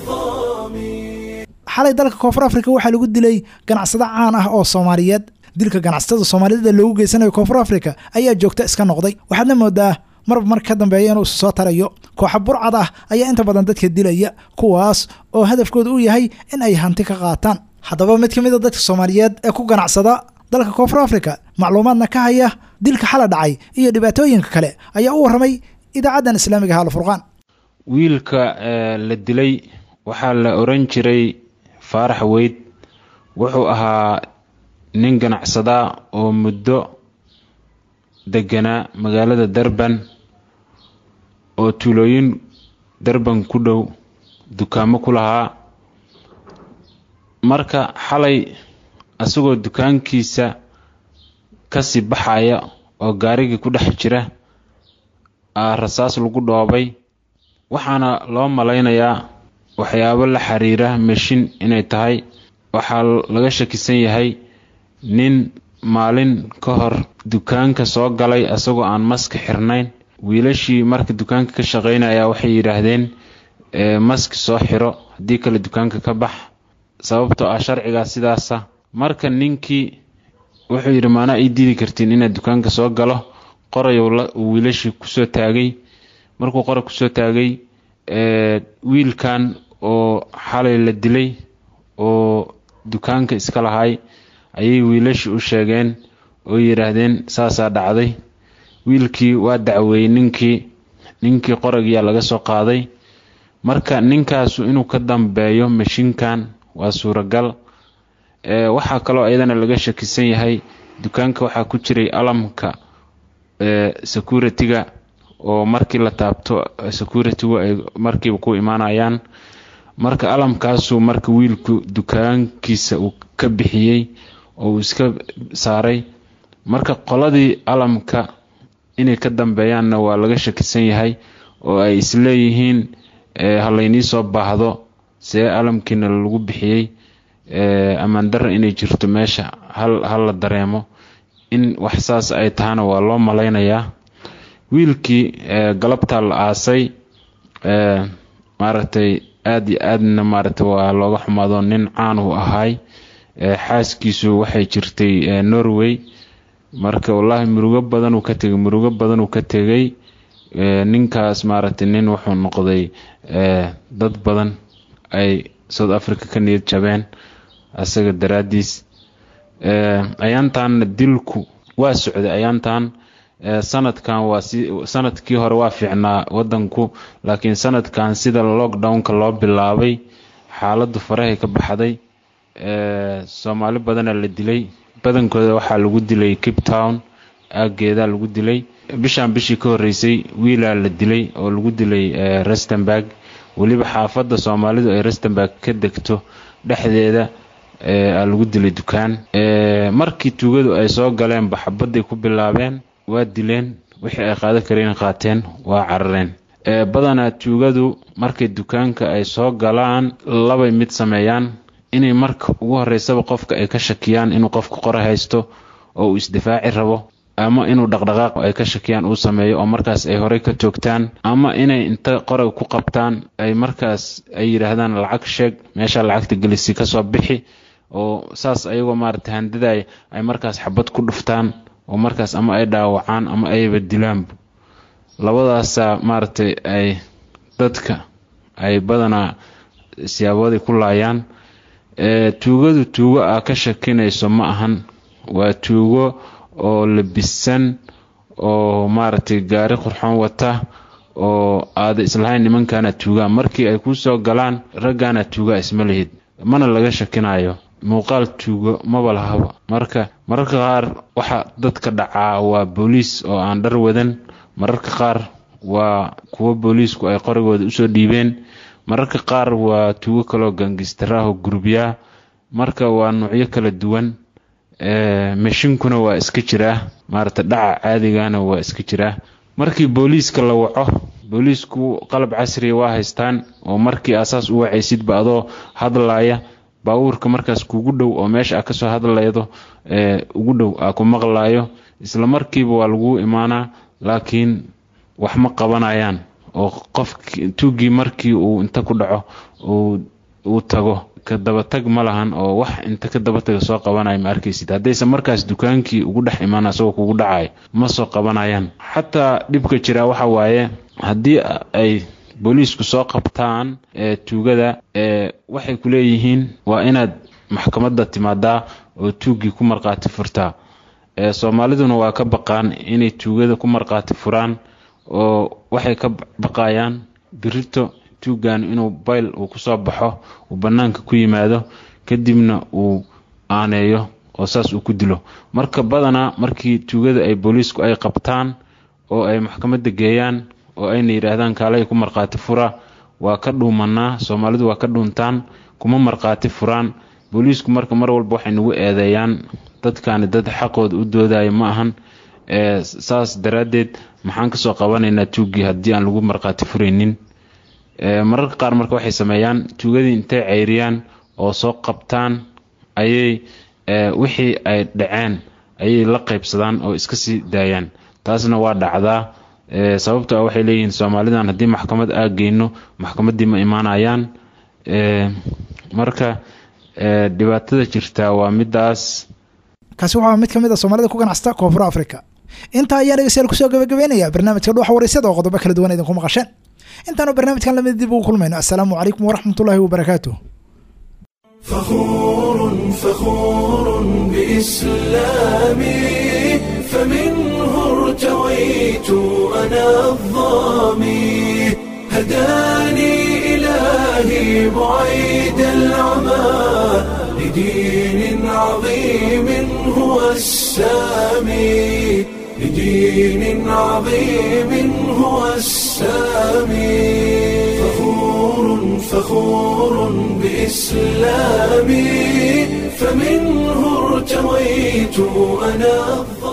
xalay dalka koonfur afrika waxaa lagu dilay ganacsado caan ah oo soomaaliyeed dilka ganacsatada soomaaliyada loogu geysanayo koonfur afrika ayaa joogta iska noqday waxaadna moodaa marba mar ka dambeeya inuu isu soo tarayo kooxa burcad ah ayaa inta badan dadka dilaya kuwaas oo hadafkooda u yahay in ay hanti ka qaataan haddaba mid ka mid a dadka soomaaliyeed ee ku ganacsada dalka koonfur afrika macluumaadna ka haya dilka xala dhacay iyo dhibaatooyinka kale ayaa u warramay idaacaddan islaamiga haal furqaan wiilka la dilay waxaa la oran jiray faarax weyd wuxuu ahaa nin ganacsadaa oo muddo deganaa magaalada darban oo tuulooyin darban ku dhow dukaamo ku lahaa marka xalay asagoo dukaankiisa kasii baxaya oo gaarigii ku dhex jira aa rasaas lagu dhoobay waxaana loo malaynayaa waxyaabo la xiriira mashin inay tahay waxaa laga shakisan yahay nin maalin ka hor dukaanka soo galay asagoo aan maski xirnayn wiilashii marka dukaanka ka shaqaynaya waxay yidhaahdeen maski soo xiro haddii kale dukaanka ka bax sababtoo ah sharcigaa sidaasa marka ninkii wuxuu yidhi maanaa ii diidi kartiin inaad dukaanka soo galo qorayow uu wiilashii kusoo taagay markuu qoray kusoo taagay wiilkan oo xalay la dilay oo dukaanka iska lahay ayay wiilashii u sheegeen oo yidhaahdeen saasaa dhacday wiilkii waa dacweeyey ninkii ninkii qoragiyaa laga soo qaaday marka ninkaasu inuu ka dambeeyo mashinkan waa suuragal waxaa kaloo iyadana laga shakisan yahay dukaanka waxaa ku jiray alamka security-ga oo markii la taabto security-gu ay markiiba ku imaanayaan marka alamkaasuu marka wiilku dukaankiisa uu ka bixiyey oo uu iska saaray marka qoladii alamka inay ka dambeeyaanna waa laga shakisan yahay oo ay isleeyihiin halaynii soo baahdo see alamkiina lagu bixiyey ammaan darra inay jirto meesha hal la dareemo in wax saas ay tahana waa loo malaynayaa wiilkii galabtaa la aasay maaragtay aada iyo aadna maaragtay waa looga xumaado nin caan uu ahaay xaaskiisu waxay jirtay norway marka wallaahi murugo badanuu ka tegay murugo badanuu ka tegay ninkaas maaragtay nin wuxuu noqday dad badan ay south africa ka niyad jabeen asaga daraaddiis ayaantaanna dilku waa socday ayaantan sanadkan waa si sanadkii hore waa fiicnaa wadanku laakiin sanadkan sida lockdownka loo bilaabay xaaladdu farahay ka baxday soomaali badana la dilay badankooda waxaa lagu dilay cape town aageedaa lagu dilay bishaan bishii ka horeysay wiilaa la dilay oo lagu dilay rustenburg weliba xaafadda soomaalidu ay rustenburg ka degto dhexdeeda aa lagu dilay dukaan markii tuugadu ay soo galeen baxabadday ku bilaabeen waa dileen wixii ay qaadan kareen qaateen waa carareen badanaa tuugadu markay dukaanka ay soo galaan labay mid sameeyaan inay marka ugu horeysaba qofka ay ka shakiyaan inuu qofka qora haysto oo uu isdifaaci rabo ama inuu dhaqdhaqaaq ay ka shakiyaan uu sameeyo oo markaas ay horey ka toogtaan ama inay inta qoray ku qabtaan ay markaas ay yidhaahdaan lacag sheeg meesha lacagta gelisi kasoo bixi oo saas ayagoo maaragtay handiday ay markaas xabad ku dhuftaan oo markaas ama ay dhaawacaan ama ayba dilaanba labadaasaa maaragtay ay dadka ay badanaa siyaabooday ku laayaan tuugadu tuugo aa ka shakinayso ma ahan waa tuugo oo labisan oo maaragtay gaari qurxoon wata oo aada islahayn nimankaana tuugaa markii ay ku soo galaan raggaana tuugaa isma lihid mana laga shakinayo muuqaal tuugo maba lahaba marka mararka qaar waxa dadka dhacaa waa booliis oo aan dhar wadan mararka qaar waa kuwo booliisku ay qorigooda usoo dhiibeen mararka qaar waa tuugo kaloo gangistaraho gurubyaa marka waa nuucyo kala duwan meshinkuna waa iska jiraa maarata dhaca caadigana waa iska jiraa markii booliiska la waco booliisku qalab casriya waa haystaan oo markii asaas u wacaysidba adoo hadlaaya baabuurka markaas kugu dhow oo meesha aa kasoo hadlaydo ugu dhow aa ku maqlayo isla markiiba waa lagu imaanaa laakiin wax ma qabanayaan oo qof tuugii markii uu inta ku dhaco uu tago ka dabatag ma lahan oo wax inta ka dabataga soo qabanaya ma arkaysid haddayse markaas dukaankii ugu dhex imaan asagoo kugu dhacayo ma soo qabanayaan xataa dhibka jira waxa waaye haddii ay booliisku soo qabtaan tuugada waxay ku leeyihiin waa inaad maxkamadda timaadaa oo tuuggii ku markhaati furtaa soomaaliduna waa ka baqaan inay tuugada ku markhaati furaan oo waxay ka baqayaan birito tuuggan inuu bayl uu kusoo baxo uu bannaanka ku yimaado kadibna uu aaneeyo oo saas uu ku dilo marka badanaa markii tuugada ay booliisku ay qabtaan oo ay maxkamadda geeyaan oo ayna yidhaahdaan kaalay ku markhaati fura waa ka dhuumanaa soomaalidu waa ka dhuuntaan kuma markhaati furaan booliisku marka mar walba waxay nagu eedeeyaan dadkaani dad xaqooda u doodaya ma ahan saas daraaddeed maxaan kasoo qabanaynaa tuuggii haddii aan lagu markhaati furaynin mararka qaar marka waxay sameeyaan tuugadii intay ceyriyaan oo soo qabtaan ayay wixii ay dhaceen ayay la qaybsadaan oo iska sii daayaan taasna waa dhacdaa sababto ah waxay leeyihiin soomaalidan haddii maxkamad aa geyno maxkamaddii ma imaanayaan marka dhibaatada jirtaa waa midaas kaasi waxaa mid ka mid a soomaalida ku ganacsata koonfur africa intaa ayaan dhegeystayaal kusoo gabagabeynaya barnaamijka dhuuxa waraysyada oo qodobo kala duwan idinku maqasheen intaanu barnaamijkan lamid dib ugu kulmayno assalaamu calaykum waraxmat ullaahi wabarakaatuh فخور فخور بإسلامي فمنه ارتويت أنا الظامي هداني إلهي بعيد العمى لدين عظيم هو السامي لدين عظيم هو السامي فخور فخور بإسلامي فمنه ارتويت أنا